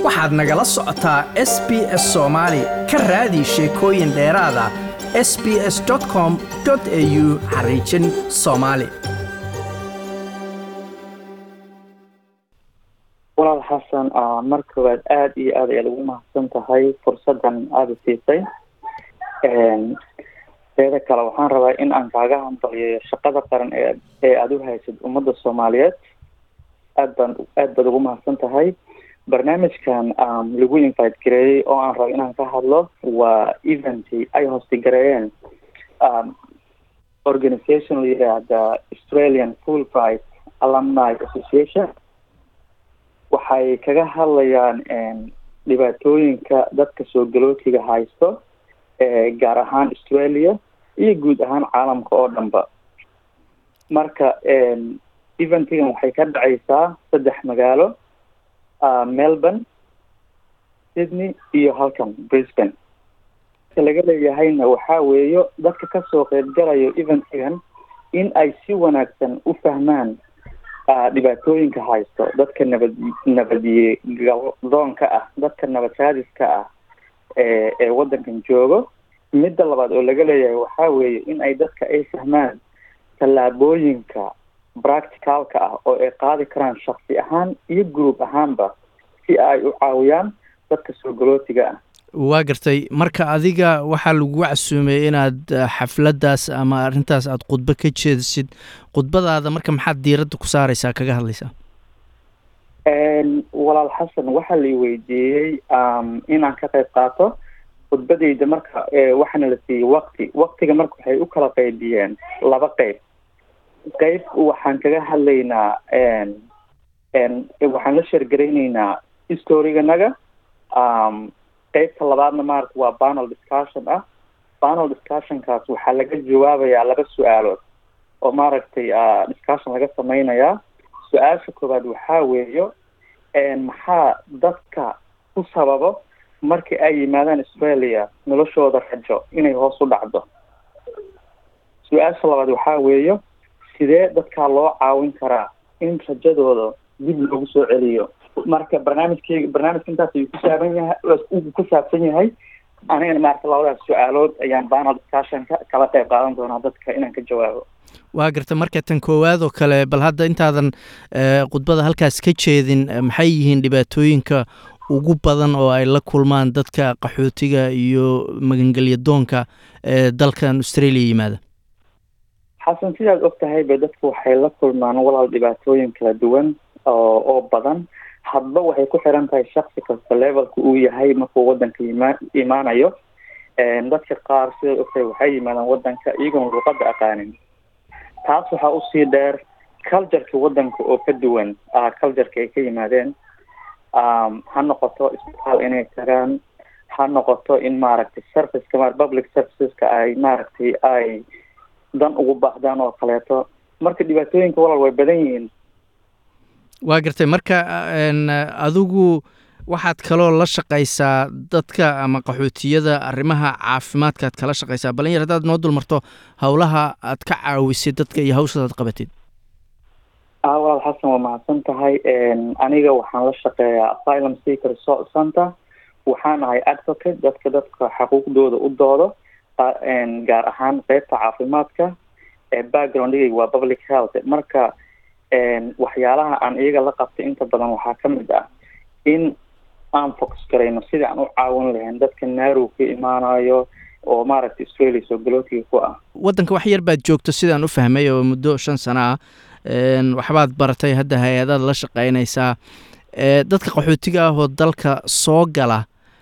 waxaad nagala socotaa s b s soomaali ka raadi sheekooyin dheeraada s b s com au xariijin soomaali walaal xasan mar koowaad aada iyo aad ayaad ugu mahadsan tahay fursaddan aada siisay teeda kale waxaan rabaa in aan kaaga hambaliyeeyo shaqada qaran ee ee aada u haysid ummadda soomaaliyeed aad baan aad baad ugu mahadsan tahay barnaamijkan lagu invite gareeyey oo aan rabo inaan ka hadlo waa eventy ay hostigareeyeen organization la yidhaahda australian full bright alumni association waxay kaga hadlayaan dhibaatooyinka dadka soo galootiga haysto gaar ahaan australia iyo guud ahaan caalamka oo dhanba marka eventigan waxay ka dhacaysaa saddex magaalo melbourne sydney iyo halkan brisbane laga leeyahayna waxaa weeyo dadka kasoo qeybgalayo eventigan in ay si wanaagsan u fahmaan dhibaatooyinka haysto dadka nabad nabadiye galdoonka ah dadka nabad raadiska ah ee ee waddankan joogo midda labaad oo laga leeyahay waxaa weeye in ay dadka ay fahmaan tallaabooyinka practicalka ah oo ay qaadi karaan shaksi ahaan iyo group ahaanba si ay u caawiyaan dadka soo galootiga ah waa gartay marka adiga waxaa lagu casuumay inaad xafladdaas ama arrintaas aada khudbo ka jeedisid khudbadaada marka maxaad diiradda ku saareysaa kaga hadlaysaa walaal xasan waxaa la weydiiyey inaan ka qayb qaato khudbadeyda marka waxaana la siiyey wakti waktiga marka waxay u kala qeybiyeen laba qeyb qeyb waxaan kaga hadlaynaa waxaan la sheergarayneynaa storyganaga qeybta labaadna maarata waa panel discussion ah panel discussionkaas waxaa laga jawaabayaa laba su-aalood oo maaragtay discussion laga sameynayaa su-aasha koowaad waxaa weeyo maxaa dadka ku sababo markii ay yimaadaan australia noloshooda rajo inay hoos u dhacdo su-aasha labaad waxaa weeyo sidee dadkaa loo caawin karaa in rajadooda dib loogu soo celiyo marka barnaamijkeyga barnaamijka intaas ayuu kusaaban yahay uu ku saabsan yahay anigana maarata labadaas su-aalood ayaan panel discussionka kala qayb qaadan doonaa dadka inaan ka jawaabo waa garta marka tan koowaad oo kale bal hadda intaadan khudbada halkaas ka jeedin maxay yihiin dhibaatooyinka ugu badan oo ay la kulmaan dadka qaxootiga iyo magangelya doonka ee dalkan australia yimaada xasan sidaad og tahay ba dadku waxay la kulmaan walaal dhibaatooyin kala duwan oo oo badan hadba waxay ku xiran tahay shaksi kasta levelka uu yahay markuu wadanka ima imaanayo dadka qaar sidaad og tahay waxay yimaadaan wadanka iyagoon luuqada aqaanin taas waxaa usii dheer cultureka wadanka oo ka duwan cultureka ay ka yimaadeen ha noqoto isbitaal inay tagaan ha noqoto in maaragtay serviceka ma public serviceska ay maaragtay ay dan ugu baahdaan oo kaleeto marka dhibaatooyinka walaal way badan yihiin waa gartay marka adigu waxaad kaloo la shaqaysaa dadka ama qaxootiyada arrimaha caafimaadkaad kala shaqaysaa balin yar haddaad noo dulmarto howlaha aad ka caawisay dadka iyo hawshaad aad qabatid a walaal xasan waa mahadsan tahay aniga waxaan la shaqeeyaa asylum seeker resort center waxaan ahay advocate dadka dadka xaquuqdooda u doodo gaar ahaan qeybta caafimaadka backgroundgayga waa public health marka waxyaalaha aan iyaga la qabtay inta badan waxaa ka mid ah in aan focus garayno sidii aan u caawin lahayn dadka naarow ka imaanayo oo maaragtay australia soo galootiga ku ah waddanka wax yar baad joogto sidaan u fahmay oo muddo shan sano ah waxbaad baratay hadda hay-adaad la shaqeynaysaa dadka qaxootiga ah oo dalka soo gala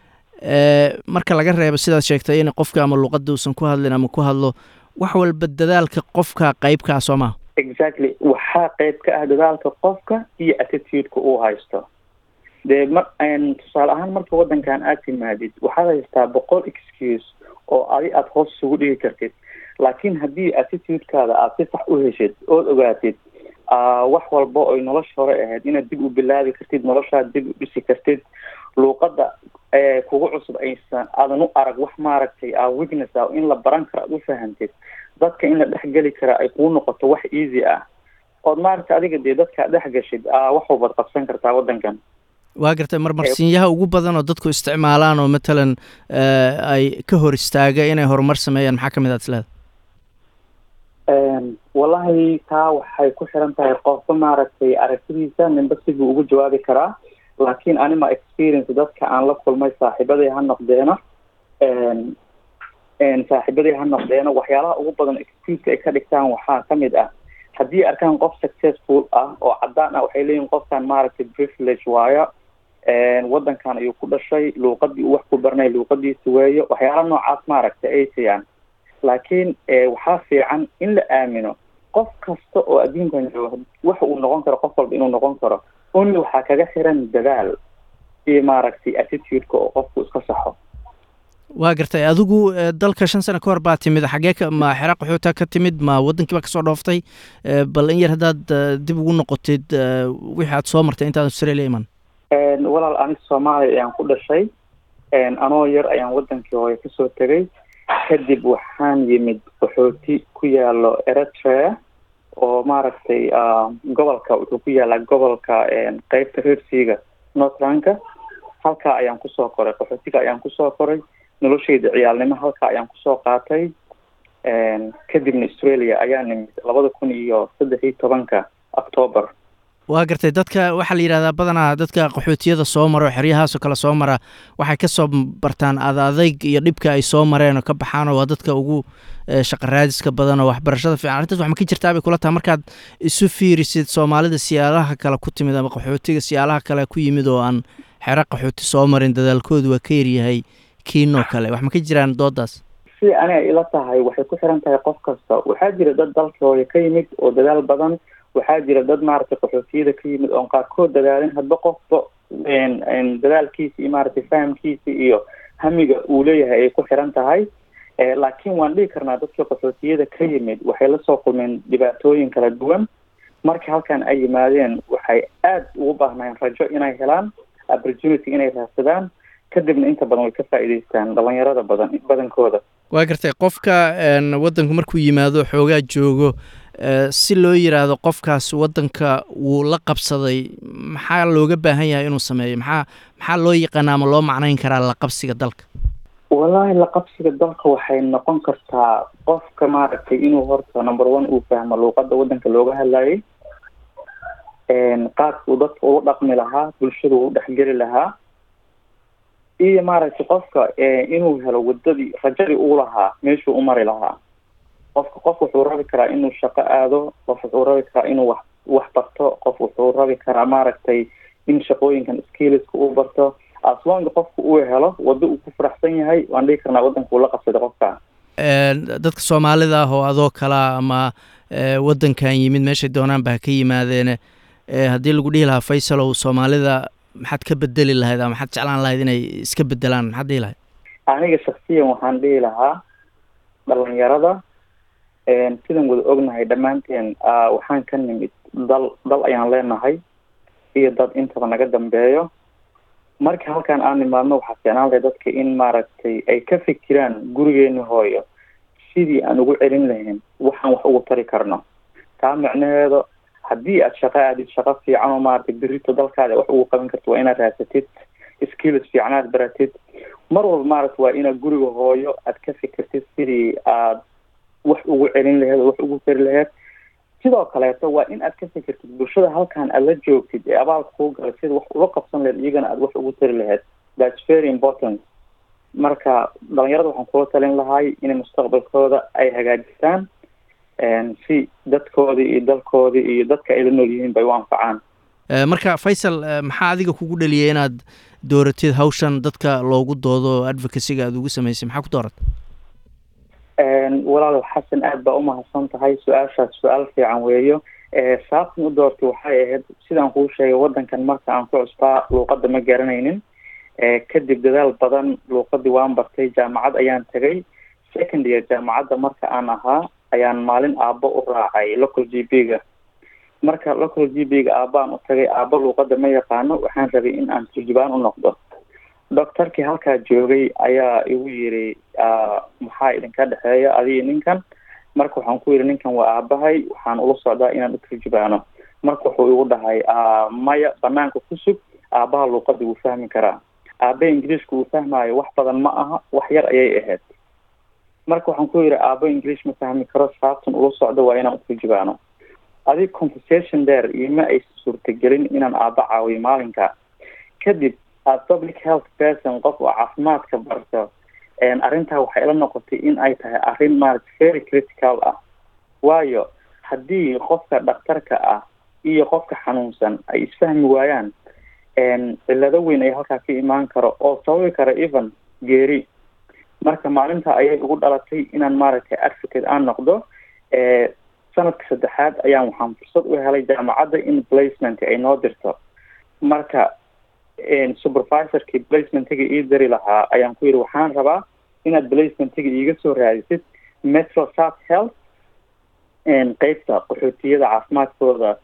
marka laga reebo sidaad sheegtay in qofka ama luuqada uusan ku hadlin ama ku hadlo wax walba dadaalka qofka qeybkaa soo maha exactly waxaa qeyb ka ah dadaalka qofka iyo attitudeka uu haysto dee ma tusaale ahaan marka waddankan aad timaadid waxaad haystaa boqol excuse oo adi aada hoos isugu dhigi kartid laakiin haddii attitudekaada aada si sax u heshid ood ogaatid wax walba oy nolosha hore ahayd inaad dib u bilaabi kartid noloshaad dib u dhisi kartid luuqadda kugu cusub aysan aadan u arag wax maaragtay weakness ah in la baran karo aad u fahantid dadka in la dhexgeli kara ay kuu noqoto wax easy ah ood maaragta adiga dee dadka dhex gashid wax walbaad qabsan kartaa waddankan waa gartay marmarsiinyaha ugu badan oo dadku isticmaalaan oo matalan ay ka hor istaaga inay horumar sameeyaan maxaa ka mid aad isleeda wallahi taa waxay ku xiran tahay qofka maaragtay aragtidiisa ninba siduu ugu jawaabi karaa laakiin anima experience dadka aan la kulmay saaxiibaday ha noqdeeno saaxiibaday ha noqdeeno waxyaalaha ugu badan excuseka ay ka dhigtaan waxaa kamid ah haddii arkaan qof successful ah oo caddaan ah waxay leeyihin qofkan maaragtay privilege waayo waddankan ayuu ku dhashay luuqadii uu wax ku baranay luuqadiisa weeyo waxyaala noocaas maaragtay ay siiyaan laakiin waxaa fiican in la aamino qof kasta oo adduunkan jooga waxa uu noqon karo qof walba inuu noqon karo only waxaa kaga xiran dadaal iyo maaragtay attitude-ka oo qofku iska saxo waa gartay adigu dalka shan sano ka hor baa timid xagee ka ma xera qaxoota ka timid ma waddankii baa kasoo dhooftay bal in yar haddaad dib ugu noqotid wixii aad soo martay intaad australia iman walaal aniga soomaaliya ayaan ku dhashay anoo yar ayaan waddankii hooye kasoo tegay kadib waxaan yimid qaxooti ku yaalo eritrea oo maaragtay gobolka wuxuu ku yaalaa gobolka qeybta reersiiga northlandka halkaa ayaan kusoo koray qaxootiga ayaan kusoo koray noloshayda ciyaalnimo halkaa ayaan kusoo qaatay kadibna australia ayaa nimid labada kun iyo saddex iyo tobanka octoober waa gartay dadka waxaa la yidhahdaa badanaa dadka qaxootiyada soo mara oo xeryahaasoo kale soo mara waxay kasoo bartaan ad adayg iyo dhibka ay soo mareen oo ka baxaanoo waa dadka ugu shaqaraadiska badan oo waxbarashada fiican arrintaas wax ma ka jirtaa bay kula tahay markaad isu fiirisid soomaalida siyaalaha kale ku timid ama qaxootiga siyaalaha kale ku yimid oo aan xero qaxooti soo marin dadaalkoodu waa ka yaryahay kiinoo kale wax ma ka jiraan doodaas si aniga ila tahay waxay ku xiran tahay qof kasta waxaa jira dad dalka hooye ka yimid oo dadaal badan waxaa jira dad maaragtay qaxootiyada ka yimid oon qaarkood dadaalin hadba qofba dadaalkiisa iyo maaragtay fahamkiisa iyo hamiga uu leeyahay ay ku xiran tahay laakiin waan dhihi karnaa dadka qaxootiyada ka yimid waxay lasoo kulmeen dhibaatooyin kala duwan marka halkan ay yimaadeen waxay aada ugu baahnayeen rajo inay helaan opportunity inay raadsadaan kadibna inta badan way ka faa'iidaystaan dhalinyarada badan badankooda waa gartay qofka waddanku markuu yimaado xoogaa joogo si loo yidhaahdo qofkaas waddanka wuu la qabsaday maxaa looga baahan yahay inuu sameeyo maxaa maxaa loo yaqaana ama loo macnayn karaa la qabsiga dalka wallaahi la qabsiga dalka waxay noqon kartaa qofka maaragtay inuu horta number one uu fahmo luuqadda waddanka looga hadlayay qaabka uu dadka ugu dhaqmi lahaa bulshada uu dhexgeli lahaa iyo maaragtay qofka inuu helo waddadii rajadii uu lahaa meeshuu u mari lahaa qofka qof wuxuu rabi karaa inuu shaqo aado qof wuxuu rabi karaa inuu wax wax barto qof wuxuu rabi karaa maaragtay in shaqooyinkan skiliska uu barto aslonga qofka uu helo waddo uu ku faraxsan yahay waan dhihi karnaa waddanka uu la qabsaday qofka dadka soomaalida ah oo adoo kalaa ama waddankan yimid meeshay doonaanba ha ka yimaadeene haddii lagu dhihi lahaa faysalow soomaalida maxaad ka bedeli lahayd ama maxaad jeclaan lahayd inay iska bedelaan maxaad dhihi lahayd aniga shaksiyan waxaan dhihi lahaa dhalinyarada sidan wada ognahay dhammaanteen waxaan ka nimid dal dal ayaan leenahay iyo dad intaba naga dambeeyo marka halkaan aan nimaadno waxaa fiicnaan lahay dadka in maaragtay ay ka fikiraan gurigeeni hooyo sidii aan ugu celin lahayn waxaan wax ugu tari karno taa micnaheeda haddii aad shaqo aadid shaqo fiican oo maaragtay berito dalkaada wax ugu qaban karto waa inaad raasatid skills fiican aad baratid mar walba maaragta waa inaad guriga hooyo aad ka fikirtid sidii aad wax ugu celin laheed oo wax ugu tari laheed sidoo kaleeto waa in aad ka fikirtid bulshada halkan aad la joogtid ee abaalka kuu galay sida wax ula qabsan laheed iyagana aad wax ugu tari laheed thats very important marka dhalinyarada waxaan kula talin lahay inay mustaqbalkooda ay hagaajistaan si dadkoodii iyo dalkoodii iyo dadka ay la nool yihiin bay u anfacaan marka faysal maxaa adiga kugu dhaliyay inaad dooratid hawshan dadka loogu doodo advocacyga aada ugu samaysay maxaa ku dooratay walaal xasan aad baa umahadsan tahay su-aashaas su-aal fiican weeyo sababtan u doortay waxay ahayd sidaan kuu sheegay waddankan marka aan ku cusbaa luuqadda ma garanaynin kadib dadaal badan luuqadii waan bartay jaamacad ayaan tegay second year jaamacadda marka aan ahaa ayaan maalin aabbo u raacay local g b ga marka local g b ga aabbaan u tagay aabbo luuqadda ma yaqaano waxaan rabay in aan turjubaan u noqdo doctorkii halkaa joogay ayaa igu yiri maxaa idinka dhexeeya adiga ninkan marka waxaan ku yidhi ninkan waa aabahay waxaan ula socdaa inaan u turjubaano marka wuxuu igu dhahay maya banaanka ku sug aabbaha luuqada wuu fahmi karaa aabbaha ingiliishka uu fahmaayo wax badan ma aha wax yar ayay ahayd marka waxaan ku yidhi aabba english ma fahmi karo saabtan ula socdo waa inaan uturjubaano adig conversation dheer ioma aysan suurtagelin inaan aabba caawiyo maalinka kadib aad public health person qof oo caafimaadka barto arrintaa waxay ila noqotay in ay tahay arrin maarata very critical ah waayo haddii qofka dhakhtarka ah iyo qofka xanuunsan ay isfahmi waayaan cillado weyn ayaa halkaa ka imaan karo oo sababi kara even geeri marka maalinta ayay ugu dhalatay inaan maaragtay advocate aan noqdo sanadka saddexaad ayaan waxaan fursad u helay jaamacadda in placement ay noo dirto marka supervisorkii placementiga ii dari lahaa ayaan ku yidhi waxaan rabaa inaad placementiga iiga soo raadisid metro south health qeybta qaxootiyada caafimaadkooda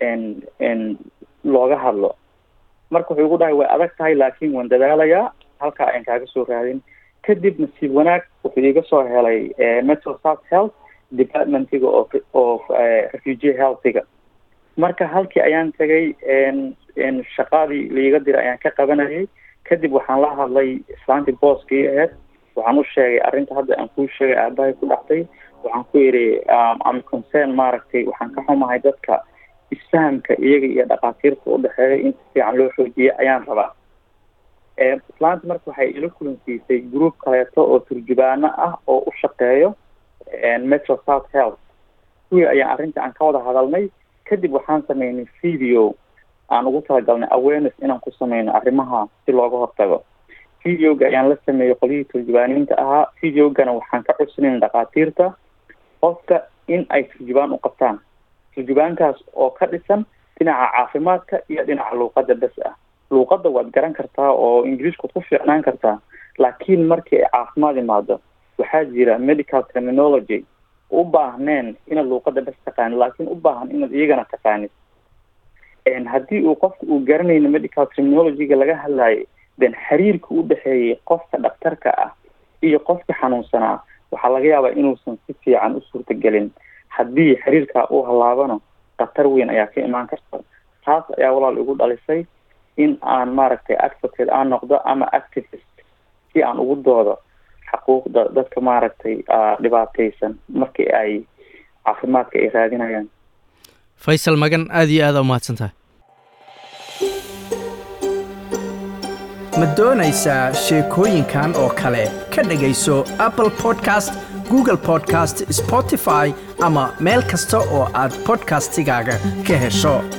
looga hadlo marka wuxuu igu dhahay way adag tahay laakiin waan dadaalayaa halkaa ayaan kaaga soo raadin kadib nasiib wanaag wuxuu iiga soo helay metro south health departmentiga oo oo refugee healthiga marka halkii ayaan tagay shaqadii laiga diray ayaan ka qabanayay kadib waxaan la hadlay islaantii booskii aheyd waxaan u sheegay arrinta hadda aan kuu sheegay aabahay ku dhacday waxaan ku yidhi am concern maaragtay waxaan ka xumahay dadka isfahamka iyaga iyo dhakhaatiirta udhexeeya in si fiican loo xoojiya ayaan rabaa islaanta marka waxay ila kulansiisay group kaleeto oo turjubaano ah oo u shaqeeyo metro south health kuwii ayaan arrinta aan ka wada hadalnay kadib waxaan sameynay video aan ugu talagalnay awareness inaan ku sameyno arrimaha si looga hortago videoga ayaan la sameeyey qolyihii turjubaaniinta ahaa videogana waxaan ka codsanayna dhakhaatiirta qofka in ay turjubaan u qabtaan turjubaankaas oo ka dhisan dhinaca caafimaadka iyo dhinaca luuqadda bes ah luuqadda waad garan kartaa oo ingiriishkaad ku fiicnaan kartaa laakiin markii ay caafimaad imaado waxaa jira medical terminology u baahneen inaad luuqadda bes taqaanid laakiin u baahan inaad iyagana taqaanid haddii uu qofka uu garanayno medical terminologyga laga hadlayo then xiriirka u dhexeeyay qofka dhakhtarka ah iyo qofka xanuunsanaa waxaa laga yaabaa inuusan si fiican u suurtagelin haddii xiriirkaa uu hallaabano khatar weyn ayaa ka imaan karta taas ayaa walaal igu dhalisay in aan maaragtay advocate aan noqdo ama activist si aan ugu doodo xaquuqda dadka maaragtay dhibaataysan markii ay caafimaadka ay raadinayaan faysal magan aada iyo aada umahadsan tahay ma doonaysaa sheekooyinkan oo kale ka dhegayso apple podcast google podcast spotify ama meel kasta oo aad bodkastigaaga ka hesho